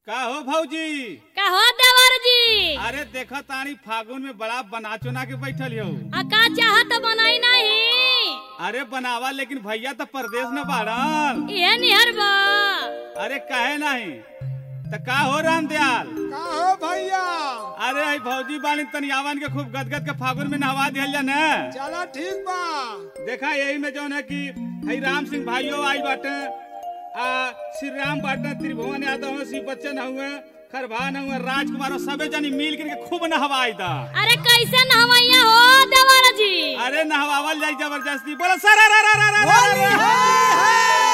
का हो भौजी कहो देवर जी अरे देखो तानी फागुन में बड़ा बना चुना के बैठल हो आ का चाहत बनाई नहीं अरे बनावा लेकिन भैया तो परदेश में बाड़न ये निहर बा अरे कहे नहीं तो का हो राम दयाल का हो भैया अरे आई भौजी बानी तनियावन के खूब गदगद के फागुन में नहवा दिहल जा न चला ठीक बा देखा यही में जौन है कि हई राम सिंह भाइयों आई बाटे आ श्री राम बाटे त्रिभुवन यादव हुए शिव बच्चन हुए खरभान हुए राजकुमार हुए, सबे जनी मिल के खूब नहवाई दा अरे कैसे नहवैया हो देवर जी अरे नहवावल जाई जबरदस्ती बोलो सर रा रा रा रा रा रा रा।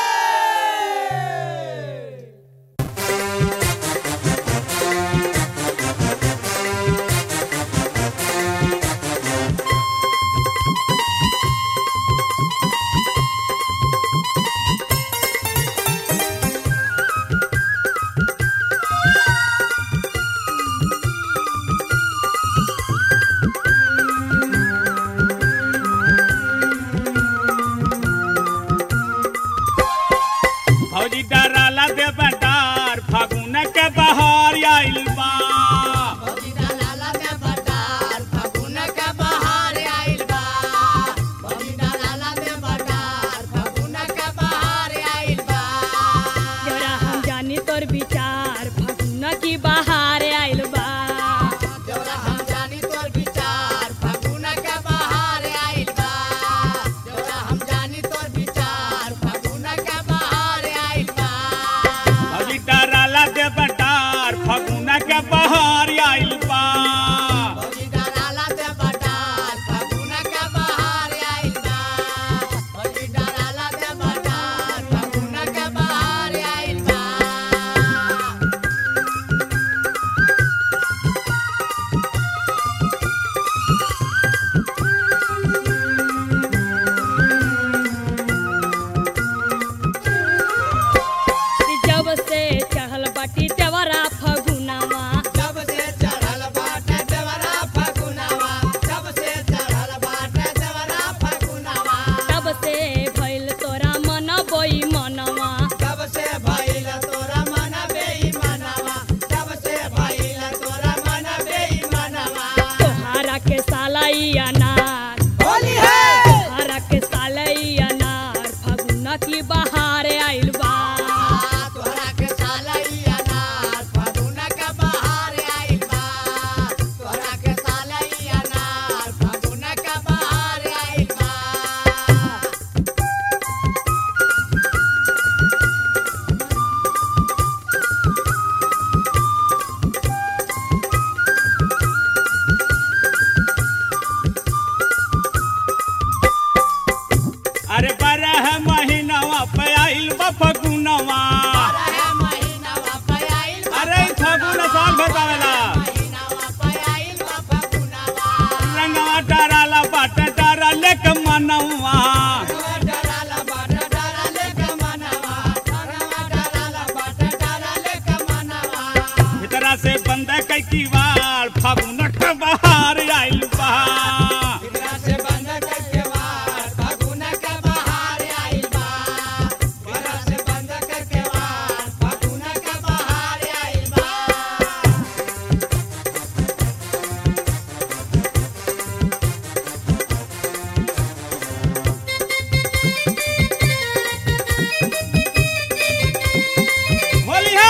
भौजी डराला दे बटार फागुन के बहार आइल बा जरा हम जानी तोर विचार फगुना की बाहर आइल बा भौजी डराला दे बटार फागुन के बहार आइल बा जब से चहल बाटी चवरा फगुनावा तब से भइल तोरा मन बोई मनवा तोहारा के सालाई अनार तोहारा के सालाई अनार फगुना की बाहर आइल बा अरे बारह महीनावा पे आइल बा फगुनवा अरे ई फगुन साल बतावेला रंगवा डराला बाटे डरा लेके मनवा भीतरा से बंद कई की वार फागुन के बहार आइल बा होलिया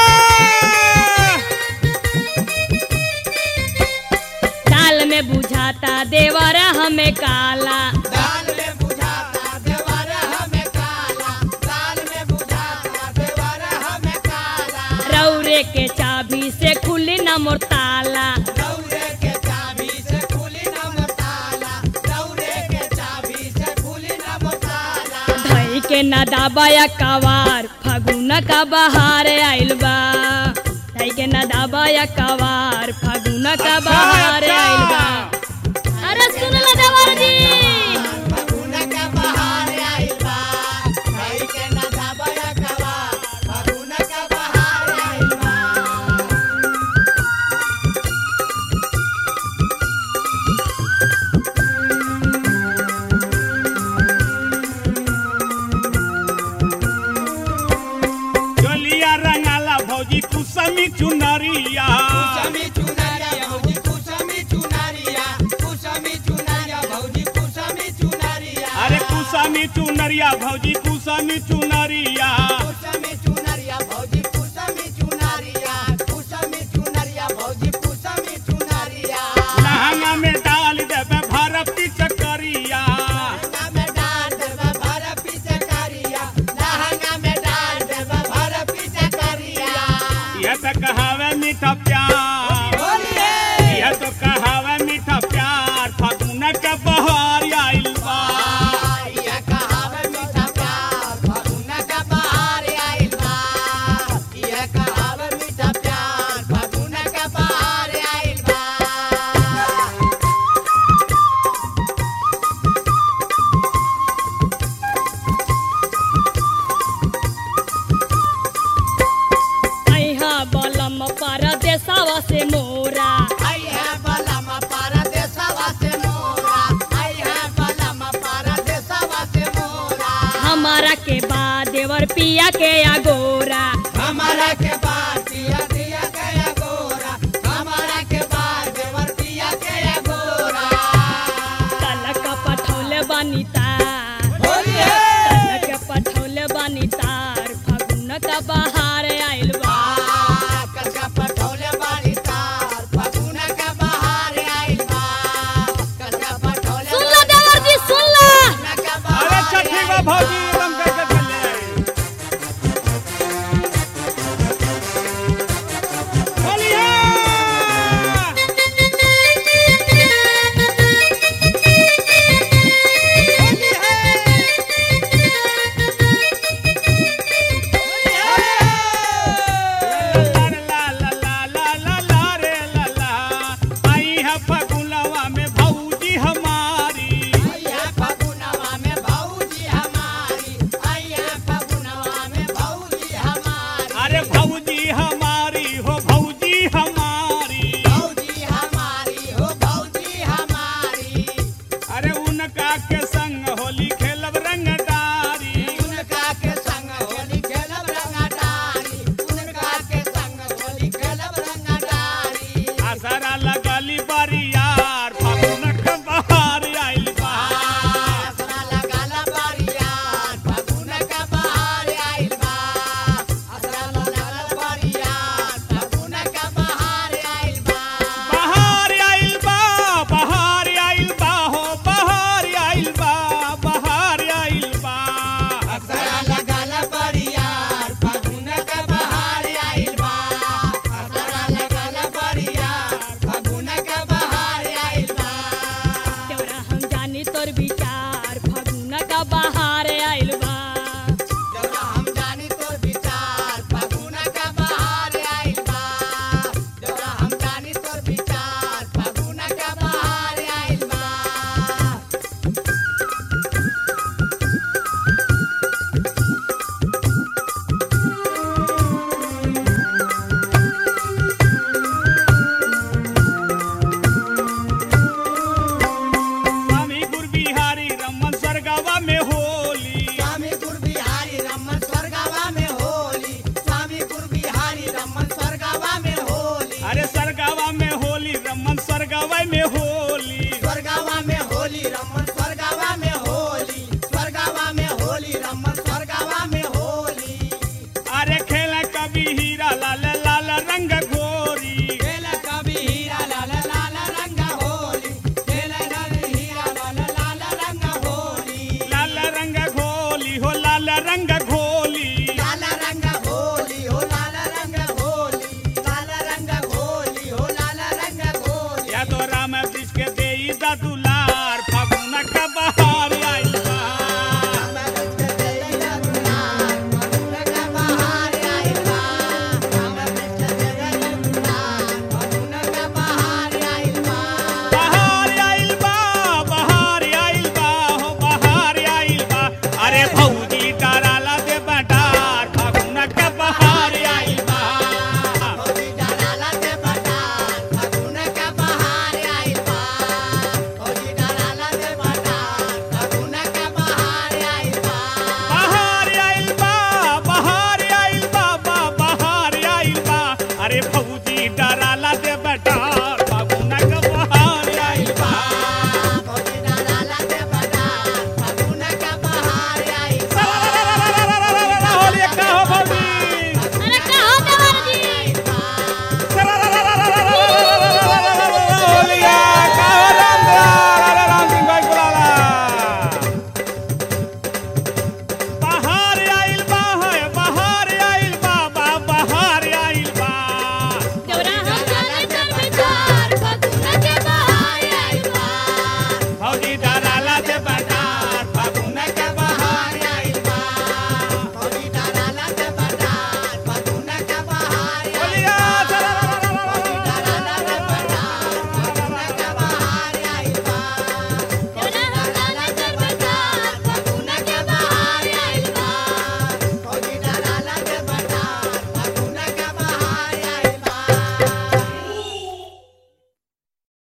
दाल में बुझाता देवर हमें काला रौरे के चाबी से खुली न मोर ताला धई के न दाबाया कवार फगुन का बहार आइल बा धई के न दाबाया कवार फगुन का अच्छा, बहार अच्छा। आइल बा अरे सुन लो देवर जी जोलिया रंगाला भौजी कुसमी कुसामी चुनरिया भौजी कुसामी चुनरिया कुसमी चुनरिया भौजी कुसमी चुनरिया कुसमी चुनरिया भौजी कुसमी चुनरिया लहंगा में डाल देबे भरत की चकरिया लहंगा में डाल देबे भर पीछे करिया लहंगा में डाल देबे भर पीछे करिया यह तो कहावे मीठा प्यार बोलिए यह तो कहावे मीठा प्यार फागुन के बहार आइल बा ये कहावे मीठा प्यार फागुन का बहार आइल बा ये कहावे मीठा प्यार फागुन का बहार आइल बा अहा बलम परदेसवा से मोरा आई है बलम परदेसवा से मोरा आई है बलम परदेसवा से मोरा हमारा के बाद देवर पिया के आगोरा हमारा के बाद दिया दिया गया गोरा हमारा के बाद देवर दिया गया गोरा तलक पठौले बनी तार बोलिए तलक पठौले बनी तार फागुन का बहार आइल बा कलका पठौले बाड़ी तार फागुन का बहार आइल बा कलका पठौले सुन लो देवर जी सुन लो का अरे बहार छठी बा आइल भौजी एकदम करके चले आई बोलिए ला ला ला ला ला ला रे ला ला आई है फगुनवा में भौजी हमारी आइया फगुनवा में भौजी हमारी आइया फगुनवा में भौजी हमारी अरे भौजी हमारी हो भौजी हमारी भौजी हमारी हो भौजी हमारी अरे उनका के संग होली खेलब रंगदारी उनका के संग होली खेलब रंगदारी उनका के संग होली खेलब रंगदारी आसरा लगली बरियार फागुन के बहार आइल बा आसरा लगाला बारियार फगुन का बहार आइल बा आसरा लगाला बारियार फगुन का बहार आइल बा बहार आइल बा बहार आइल बा हो बहार आइल बा बहार आइल बा असरा लगाला बरियार फागुन का बहार आइल बा असरा लगाला बरियार फागुन का बहार आइल बा देवरा हम जानी तोर विचार फागुन का बहार